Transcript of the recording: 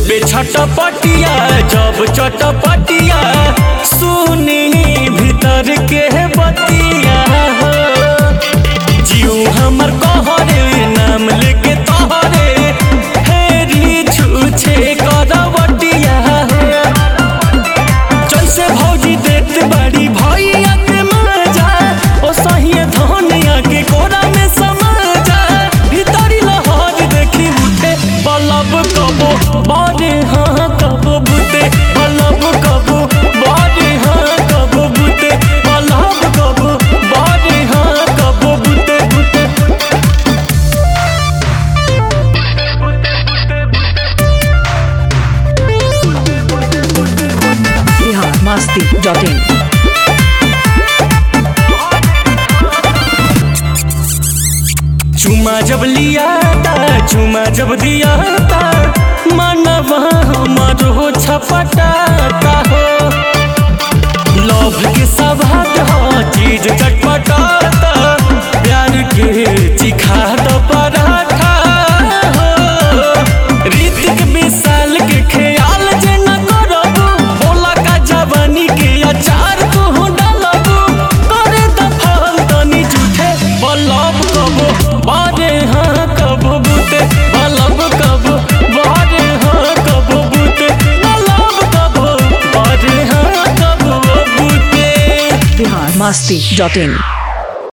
लेबे छटपटिया जब चटपटिया सुनी भीतर के बतिया हो जीव हमर कहरे नाम लेके तोहरे हेरी छूछे करवटिया हो जैसे भौजी देत बड़ी भैया के मजा ओ सहिए धनिया के कोरा में समाजा भीतरी लहर देखी उठे बलब कबो बड़े हाँ कबो बुते बलब कबो बड़े हाँ कबो बुते बलब कबो बड़े हाँ कबो बुते बुते बिहार मस्ती डॉट इन चुमा जब लिया था चुमा जब दिया था मनवा हमारो छपटाता हो लव के सवाद हो चीज चटपटाता प्यार के चिखा दो पराठा हो ऋतिक विशाल के ख्याल जे न करबू बोला का जवानी के अचार तू डालबू करे दफल तनी झूठे बलब कबो बारे हाँ कबो बुते बलब कबो बारे हाँ कबो बुते बलब कबो बारे हाँ कबो बुते बिहार मस्ती डॉट इन